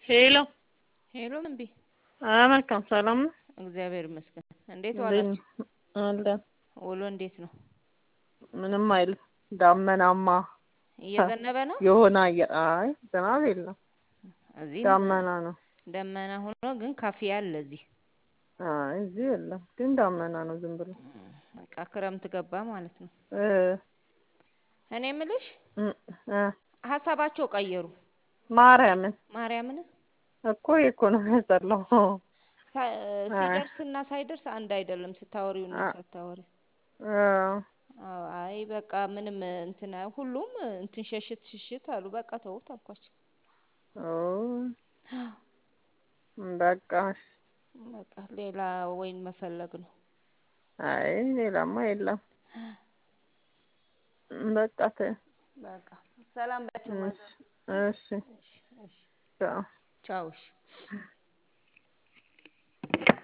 ሄሎ ሄሎ እምቢ መልካም ሰላም ነው። እግዚአብሔር ይመስገን። እንዴት እንዴት ዋላችሁ? ነው? አለን ውሎ እንዴት ነው? ምንም አይልም። ዳመናማ እየዘነበ ነው። የሆነ አየር አይ ዝናብ የለም እዚህ ዳመና ነው። ደመና ሆኖ ግን ካፊያ አለ እዚህ። አይ እዚህ የለም ግን ዳመና ነው ዝም ብሎ በቃ ክረምት ገባ ማለት ነው። እ እኔ የምልሽ እ እ ሀሳባቸው ቀየሩ። ማርያምን ማርያምን እኮ እኮ ነው ያስጠላው። ሳ- ሲደርስ እና ሳይደርስ አንድ አይደለም። ስታወሪው እና አ- ሳታወሪ እ አዎ፣ አይ በቃ ምንም እንትን ሁሉም እንትን ሸሽት ሽሽት አሉ። በቃ ተውት አልኳቸው። ኦ በቃ እሺ። በቃ ሌላ ወይን መፈለግ ነው። አይ ሌላማ የለም። በቃ ተይው። በቃ ሰላም ባቸው እሺ ማዘር። እሺ እሺ፣ እሺ፣ ቻው። ቻው። እሺ